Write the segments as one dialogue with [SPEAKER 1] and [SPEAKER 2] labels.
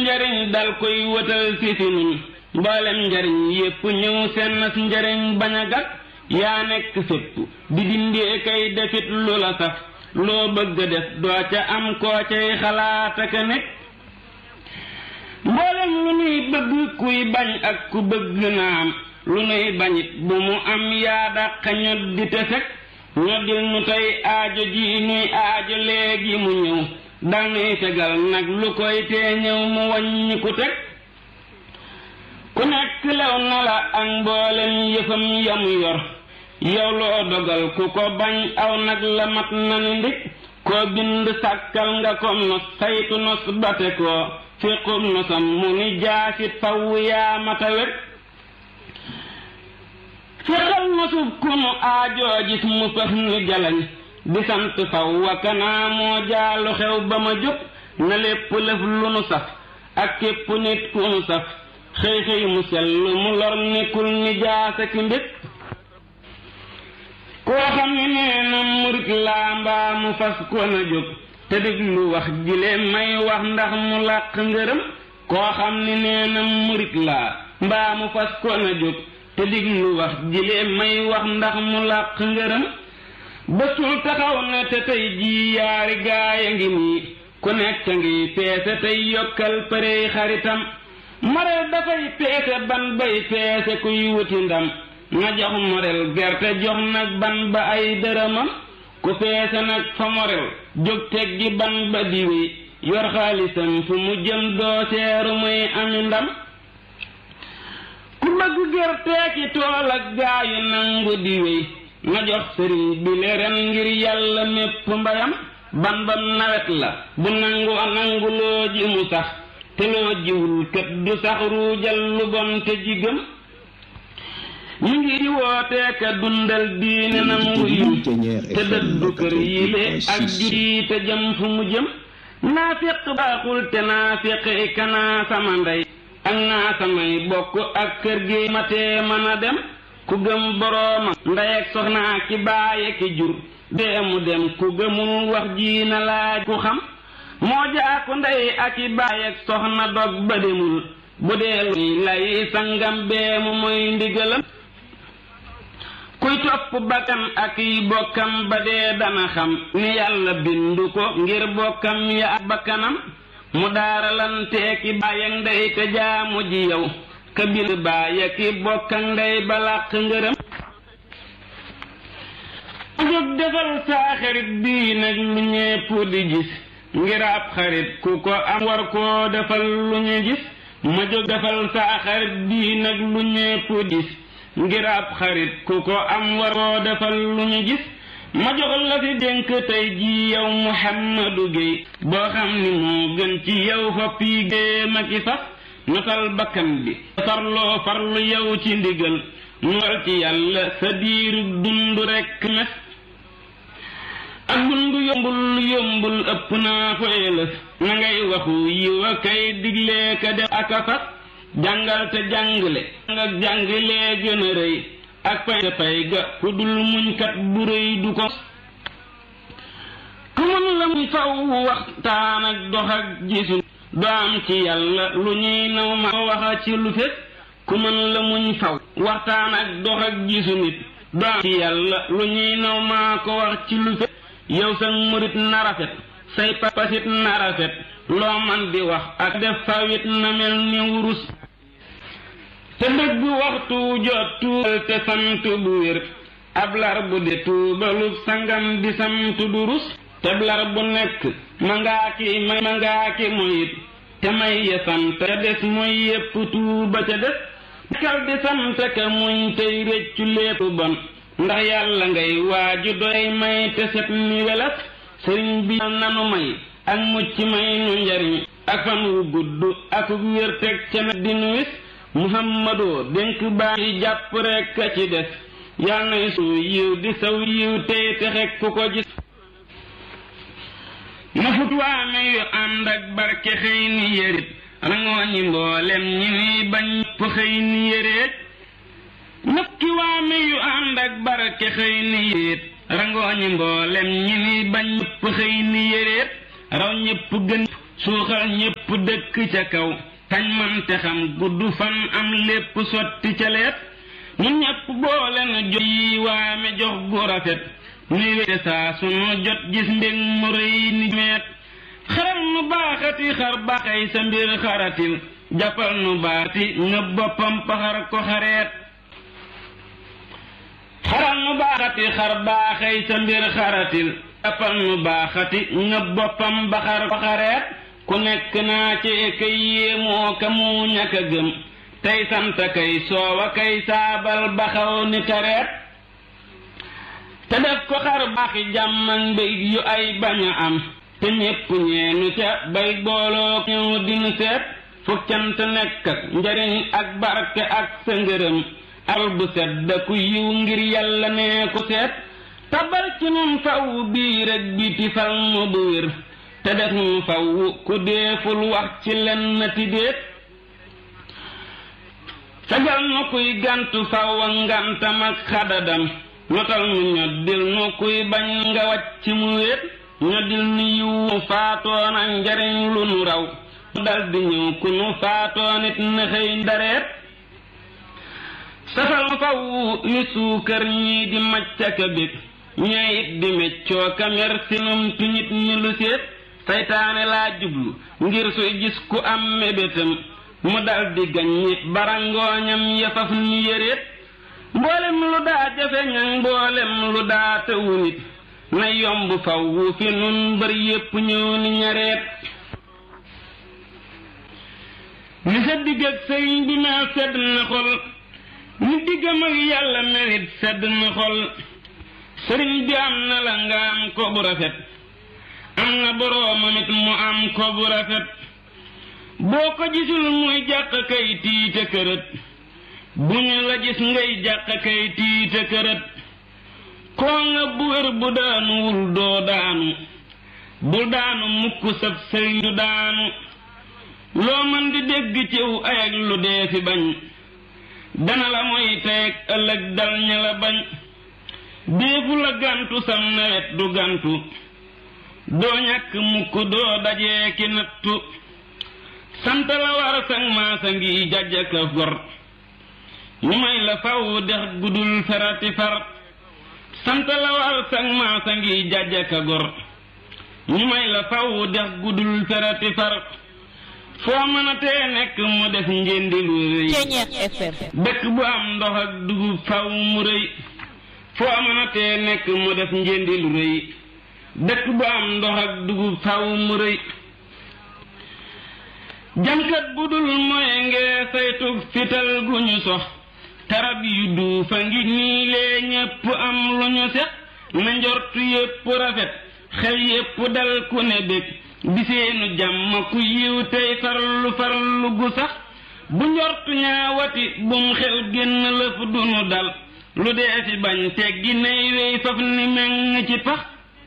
[SPEAKER 1] njariñ dal koy wëtal si si nun mboolem njariñ yépp ñëw seen nas njariñ bañ a gàtt yaa nekk fépp di dindee kay defit lu la saf loo bëgg def doo ca am koo cay xalaat ak a nekk mboolem lu nuy bëgg kuy bañ ak ku bëgg na am lu nuy bañit bu mu am yaa dàq ñoddi te fekk ñoddil nu tey aajo ji nuy aajo léegi mu ñëw dal nuy tegal nag lu koy tee ñëw mu wàññi ku teg ku nekk lew na la ak mboolem yëfam yamu yor yow loo dogal ku ko bañ aw nag la mat na ni ndig koo bind sàkkal nga ko nos saytu nos bate koo fiqum nosam mu ni jaasit faw yaa mata wet fiqal nosub ku nu aajoo gis mu fëx nu jalañ di sant faw wakanaa moo jaalu xew ba ma jóg na lépp lëf lu nu saf ak képp nit ku nu saf xëy xëy mu sell mu lor nekkul ni jaasa ki mbég koo xam ne nee na murit laa mbaa mu fas ko na jóg te déglu wax jile may wax ndax mu làq ngërëm koo xam ne nee na murit laa mbaa mu fas ko na jóg te déglu wax jile may wax ndax mu làq ngërëm bësul taxaw na te tey jii yaari gaaya ngi nii ku nekk ngi peese tey yokkal përey xaritam mareel dafay peese ban bay peese kuy wuti ndam na jox morel gerte jox nag ban ba ay dërëmam ku peese nag fa morel jóg teggi ban ba diwi yor xaalisam fu mu jëm doo seeru muy ami ndam ku bëgg gerte ki tool ak gaayu nangu diwi na jox sëriñ bi le ren ngir yàlla mépp mbayam ban ba nawet la bu nangu nangu loo ji mu sax te loo jiwul kët du sax ruujal lu bon te jigëm ñu ngi di wootee ka dundal diine nangu yiw te dëddu kër yile ak jur te jëm fu mu jëm naafiq baaxul te naafiq i kanaa sama ndey ak naa samay bokk ak kër gi matee mën a dem ku gëm boroomam ndey ak soxnaa ki baaye ki jur dee mu dem ku gëmul wax ji na laaj ku xam moo jaaku ndey ak i baay ak soxna dog ba demul bu dee lu lay sangam bee mu mooy ndigalam kuy topp bakkan ak yi bokkam ba dee dana xam ni yàlla bindu ko ngir bokkam ya ak bakkanam mu daaralanteeki baay ak ndey te jaamu ji yow ka bind baay ak i bokk ak ndey ba làq ngërëm ma jóg defal saa xarit bii nag lu ñépp di gis ngir ab xarit ku ko am war koo defal lu ñu gis ma jóg defal saa xarit bii nag lu ñépp gis ngir ab xarit ku ko am war koo defal lu ñu gis ma jox la fi dénk tey ji yow Muhammadu Géey boo xam ni moo gën ci yow fa pii géema ki fas notal bakkan bi farloo farlu yow ci ndigal nu war ci yàlla sa diiru dund rekk mes ak dund yombul yombul ëpp naa fa ëlëf na ngay waxu yiw a kay diglee ka def ak a fas jàngal te jàngale nga jàngalee gën a rëy ak fay te fay ga ku dul muñkat bu rëy du ko ku mën la muy faw waxtaan ak dox ak gisu doo am ci yàlla lu ñuy naw ma waxa ci lu fekk ku mën la muñ faw waxtaan ak dox ak gisu nit doo am ci yàlla lu ñuy naw maa ko wax ci lu fekk yow sa murit na rafet say papasit na rafet loo man di wax ak def fawit na mel ni wurus te dëgg waxtu jot tuubal te sant bu wér ab lar bu de tuubalu sangam di sant du rus te lar bu nekk ma ngaa ki may ma ngaa ki moyit te may ya sant ca des mooy yépp tuuba ca des kal di sant ka muñ tey réccu lépp bon ndax yàlla ngay waaju doy may te set ni welas sëriñ bi nanu may ak mucc may nu njariñ ak fan wu gudd ak wér teg ca na di nu wis muhammadoo dénk baa yi jàpp rekk a ci des yal nay su yiw di saw yiw tey texek ku ko gis na fut waame yu ànd ak barke xëy ni yërit rangoo ñi mboolem ñi nuy bañ pu xëy ni yëreet nafki waame yu ànd ak barke xëy ni yëreet rangoo ñi mboolem ñi nuy bañ pu xëy ni yëreet raw ñépp gën suuxal ñépp dëkk ca kaw tañ man te xam gudd fan am lépp sotti ca leet ñun ñépp boole na jot yi waame jox gu rafet ni wéte saa sunu jot gis mbég mu rëy ni meet xaral nu baaxati xar baaxay sa mbir xaratil jàppal nu baati nga boppam paxar ko xareet xaral nu baaxati xar baaxay sa mbir xaratil jàppal nu baaxati nga boppam baxar ko xareet ku nekk naa ci kay yéemoo ka mu ñàkk a gëm tey sant kay soowa kay saabal baxaw ni tareet te def ko xar baaxi jàmm ak mbég yu ay bañ a am te ñépp ñeenu ca bay booloo ñëw dinu seet fu cant nekk ak njariñ ak barke ak sa ngërëm al bu sedd ku yiw ngir yàlla nee ko seet tabal ci nun faw biir ak biti fal mu bu wér te def nu faw ku deeful wax ci lenn ti déet fegal nu kuy gantu faw ak ngantam ak xadadam notal nu ñoddil nu kuy bañ nga wàcc mu wéet ñoddil nu yiwu faatoon ak njariñ lu nu raw dal di ñëw ku nu faatoon it na xëy ndareet safal nu faw ni suukar ñii di maccaka bég ñee it di meccoo kamer sinum tuñit ñi lu séet saytaane laa jublu ngir suy gis ku am mébétam mu dal di gaññi barangooñam yafaf ni yëreet mboolem lu daa jafe ñaŋ mboolem lu daa tëwu nit na yomb faw wu fi nun mbër yépp ñëw ni ñareet ni sa digg ak sëriñ bi mel sedd na xol ni diggam ak yàlla melit sedd na xol sëriñ bi am na la nga am ko bu rafet am na boroomam it mu am ko bu rafet boo ko gisul muy jàq kay tiite kërët bu ñu la gis ngay jàq kay tiite kërët koo nga bu wér bu daanuwul doo daanu bul daanu mukk sab sëriñ du daanu loo mën di dégg ciw ay ak lu dee fi bañ dana la moy teeg ëllëg dal ña la bañ déefu la gantu sam nawet du gantu doo ñàkk mukk doo dajee ki nattu sant la war sang maasa ngi jàjjaka gor ñu may la faw dex gudul ferati far sant la war sang maasa ngi jàjjaka gor ñu may la faw dex gudul ferati far foo mën a tee nekk mu def njëndi lu rëy dëkk bu am ndox ak dugub faw mu rëy foo mën a tee nekk mu def njëndi lu rëy dëkk bu am ndox ak dugub faw mu rëy jamkat bu dul moye ngee saytu fital gu ñu sox tarab yu duufa ngi nii lee ñépp am lu ñu sex na njortu yépp rafet xel yépp dal ku ne bég di seenu jàmm ku yiw tey farlu farlu gu sax bu njortu ñaawati bum xel génn lëf dunu dal lu dee fi bañ teggi nay wey faf ni meng ci pax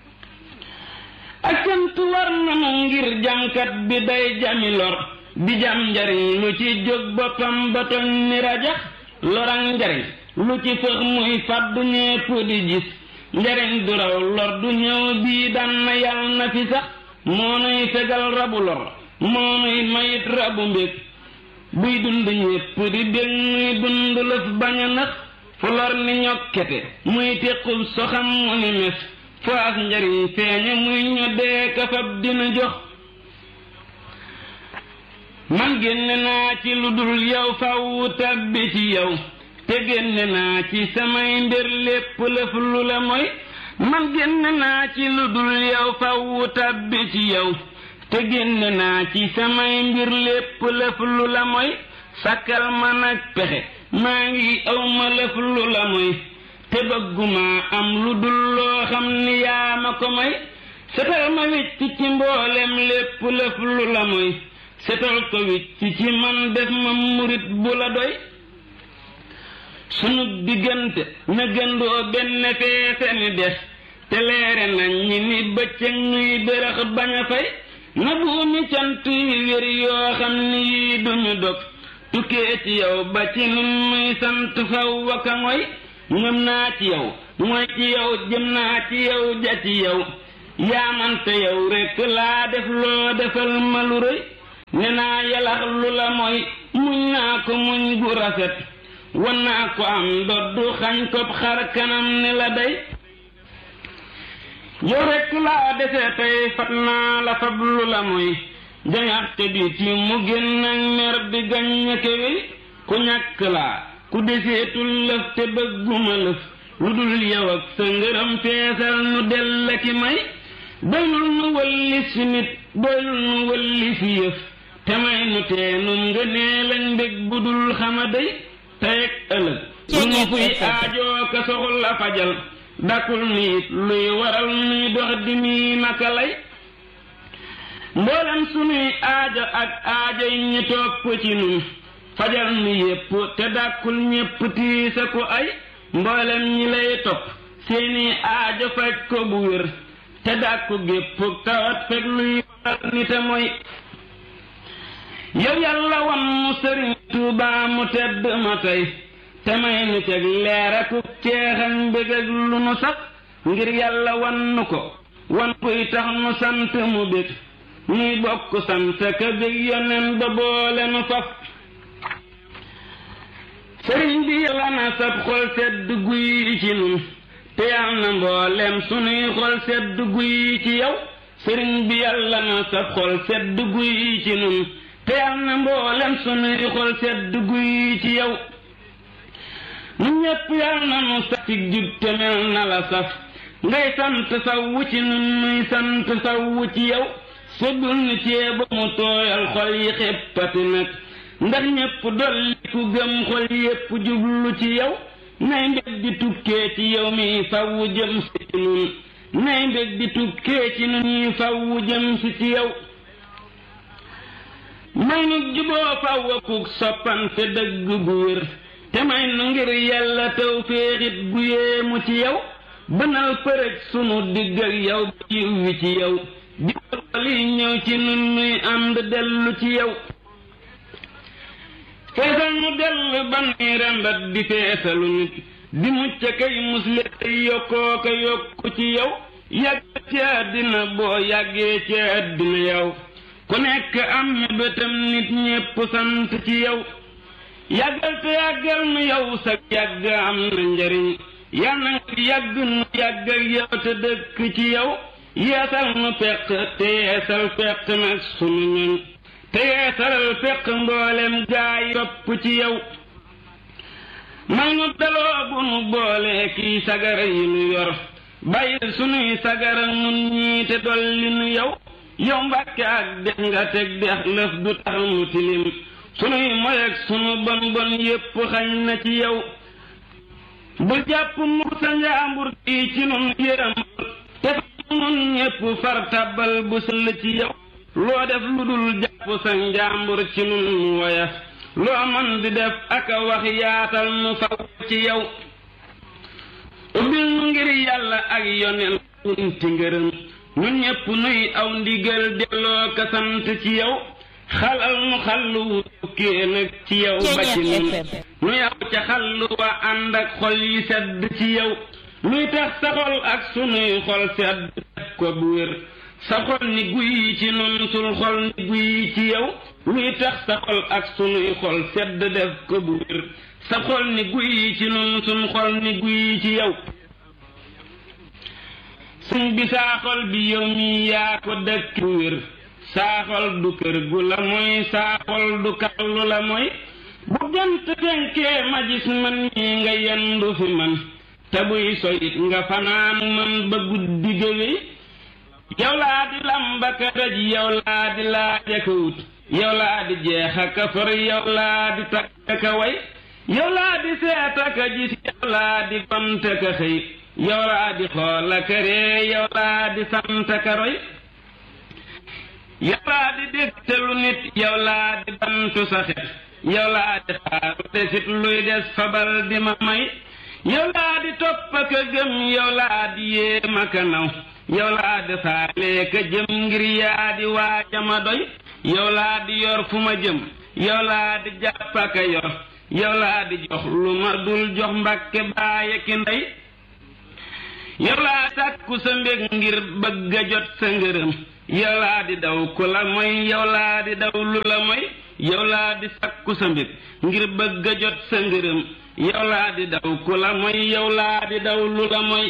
[SPEAKER 1] ak sant war nanu ngir jànkat bi day jami lor di jam njariñ lu ci jóg boppam ba toñ ni rajax lorang njariñ lu ci fëx muy fàddu ñépp di gis njariñ du raw lor du ñëw bii dan na yal na fi sax moo nuy fegal rabu lor moo nuy mayit rabu mbég buy dund ñépp di bég nuy dund lëf bañ a nax fu lor ni ñokkete muy téqub soxam mu ni mes fu as njariñ feeñe muy ñoddee kafab dina jox man génne naa ci lu dul yow faw tabbi ci yow te génne naa ci samay mbir lépp lëf lu la mooy man génne naa ci lu dul yow faw tabbi ci yow te génne naa ci samay mbir lépp lëf lu la mooy sakkal ma nag pexe maa ngi aw ma lëf lu la mooy te bëgguma am lu dul loo xam ni yaa ma ko may setal ma wicc ci mboolem lépp lëf lu la mooy setal ko wicc ci man def ma murit bu la doy sunu diggante na gëndoo benn feese ni des te leere nañ ñi ni bëccëg ñuy bërëx bañ a fay na buumi cant yi wér yoo xam ni yii duñu dog tukkee ci yow ba ci nun muy sant faw waka ngoy ngëm naa ci yow mooy ci yow jëm naa ci yow ja ci yow yaamante yow rekk laa def loo defal ma lu rëy ne naa yalax lu la mooy muñ naa ko muñ gu rafet wan naa ko am doddu xañ ko xar kanam ni la day yow rekk laa dese tey fat naa la fab lu la mooy jañaxte bi ci mu génn ak mer di gaññake wi ku ñàkk laa ku deseetul lëf te bëgguma lëf lu dul yow ak sa ngërëm feesal nu dell ki may doylul nu wëlli si nit doylul nu wëlli si yëf te may nu teenum ngënee lañ mbég bu dul xama day teyeg ëllëg lu nu fuy aajoo ka soxla fajal dakul niit luy waral nuy dox di mii naka lay mboolem sunuy aajo ak aajo yi ñi topp ci nun fajal nu yépp te dàkkul ñépp tiisa ko ay mboolem ñi lay topp seeni aajo faj ko bu wér te dàkku gépp tawat fekk luy waral nite mooy yow yàlla wan mu sëriñ Tuubaa mu tedd ma tey te may nu ceg leer ak ceexañ mbég ak lu nu sax ngir yàlla wan nu ko wan kuy tax nu sant mu bég nuy bokk sant ka bég yonen ba boole nu faf sëriñ bi yàlla na sab xol sedd guy ci nun te yal na mboolem sunuy xol sedd guy ci yow sëriñ bi yàlla na sab xol sedd guy ci nun te yal na mboolem sunuy xol sedd guy ci yow nu ñépp yal na nu sax ci jub te mel na la saf ngay sant sawwu ci nun nuy sant sawwu ci yow seddul nu cee ba mu tooyal xol yi xeppati nag ndax ñépp dolli ku gëm xol yépp jublu ci yow nay mbég di tukkee ci yow mi fawwu jëm si ci nun nay mbég di tukkee ci nun yi fawwu jëm si ci yow may nu juboo fawwa kuk soppante dëgg gu wér te may nu ngir yàlla taw féexit gu yéemu ci yow bënal përëj sunu digg ak yow ba yiw wi ci yow di li ñëw ci nun nuy ànd dellu ci yow feesal nu dell ba nuy rembat di feesalu nit di mucc kay musle kay yokkoo ka yokku ci yow yàgg ci àddina boo yàggee ci àddina yow ku nekk am mébétam nit ñépp sant ci yow yàggal te yàggal nu yow sa yàgg am na njariñ yal na nga yàgg nu yàgg ak yow te dëkk ci yow yeesal nu peq te yeesal peq nag sunu ñoñ te yeesalal peq mboolem gaay topp ci yow may nu daloo bu nu boole kii sagara yi nu yor bàyyil sunuy sagara nun ñii te dolli nu yow yow mbàkke ak dex nga teg dex lëf du tax mu tilim sunuy moy ak sunu bon bon yépp xañ na ci yow bul jàpp mu sa njaambur kii ci nun yéram te nun ñépp far tàbbal bu sëll ci yow loo def lu dul jàpp sa njaambur ci nun mu woya loo man di def ak a wax yaatal nu faw ci yow ubbil nu ngir yàlla ak yoneen unti ngërëm ñun ñépp nuy aw ndigal delloo ka sant ci yow xalal nu xallu wu tukkee nag ci yow ba ci nun nu yow ca xallu wa ànd ak xol yi sedd ci yow luy tax sa xol ak sunuy xol sedd def ko bu wér sa xol ni guy ci nun sul xol ni guy ci yow luy tax sa xol ak sunuy xol sedd def ko bu wér sa xol ni guy ci nun sun xol ni guy ci yow suñ bi saa xol bi yow mi yaa ko dëkk bu wér saa xol du kër gu la mooy saa xol du kallu la mooy bu jant fenkee ma gis man mii nga yendu fi man te buy soyit nga fanaan man ba guddi géwéy yow laa di lamba ka daj yow laa di laaj aka wut yow laa di jeex aka for yow laa di takk aka way yow laa di seet aka gis yow laa di gont aka xëy yow laa di xool aka ree yow laa di sant aka roy yow laa di dégtalu nit yow laa di bantu sa xet yow laa di xaaru desit luy des fabal di ma may yow laa di topp aka gëm yow laa di yéem aka naw yow laa di faalee ka jëm ngir yaa di waaja ma doy yow laa di yor fu ma jëm yow laa di jàpp aka yor yow laa di jox lu ma dul jox mbàkke baaye ki ndey yow laa sàkku sa mbég ngir bëgg a jot sa ngërëm yow laa di daw ku la mooy yow laa di daw lu la mooy yow laa di sàkku sa mbég ngir bëgg a jot sa ngërëm yow laa di daw ku la mooy yow laa di daw lu la mooy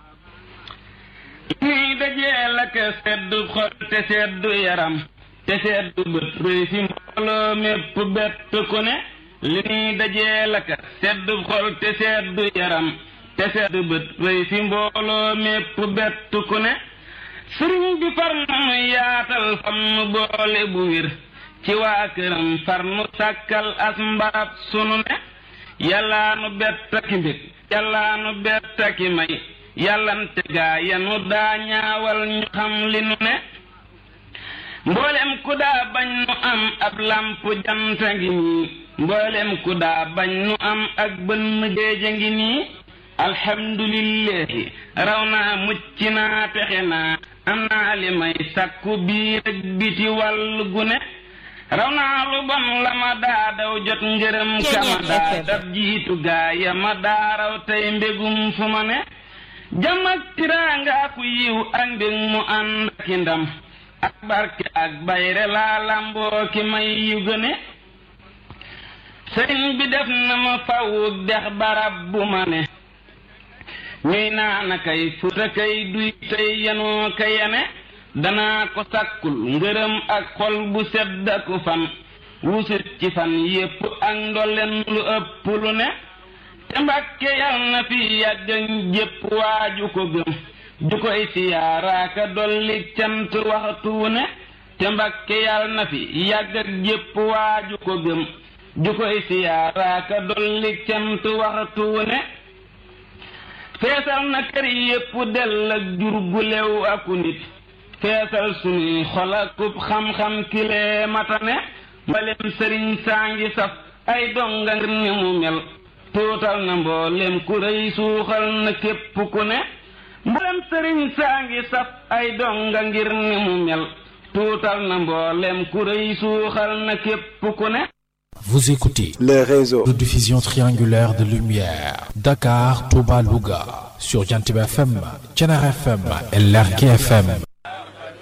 [SPEAKER 1] nii dajee la ka seddu xol te seddu yaram te seddu bët rëy fi mbooloo mépp bett ku ne li nii dajee la ka seddu xol te seddu yaram te seddu bët rëy fi mbooloo mépp bett ku ne sëriñ bi far nu yaatal fam nu boole bu wir ci waa këram far nu sàkkal as mbarab sunu ne yàllaa nu bett aki mbég yàllaa nu bett aki may yàllante gaa yanu daa ñaawal ñu xam li nu ne mboolem ku daa bañ nu am ab làmp janta ngi nii mboolem ku daa bañ nu am ak bënn géeja ngi nii alhamdulillahi raw naa mucc naa texe naa am naa li may sàkku biir ak biti wàll gu ne raw naa lu bon la ma daa daw jot ngërëm kama daa dab jiitu gaa ya ma daa raw tey mbégum fu ma ne jàmm ak tiraanga ku yiw ak mbég mu ànd ak ndam ak barke ak bayre laa lamboo ki may yu gëne sëriñ bi def na ma fawuk dex barab bu ma ne ñuy naana kay futa kay duy tey yanoo ka yene danaa ko sàkkul ngërëm ak xol bu sedd ak fan wusut ci fan yépp ak ndolleen lu ëpp lu ne te mbàkke yal na fi yàgg jépp waaju ko gëm ju koy siyaaraaka dolli cant waxtu ne te mbàkke yal na fi yàgg ak jépp waaju ko gëm ju koy siyaaraaka dolli cant waxtu ne feesal na kër yépp dell ak jur gu lew aku nit feesal sunuy xol akub xam-xam kilee matane mbalem sëriñ saa ngi saf ay donga ngir ni mu mel tuutal na mboolem ku rëy suuxal na képp ku ne mboolem sëriñ saa ngi saf ay donga ngir ni mu mel tuutal na mboolem ku rëy suuxal na képp ku ne
[SPEAKER 2] Vous écoutez
[SPEAKER 3] les réseaux
[SPEAKER 2] de diffusion triangulaire de lumière Dakar, Touba, Louga sur Jantib FM, Tchenar FM et Lerki FM.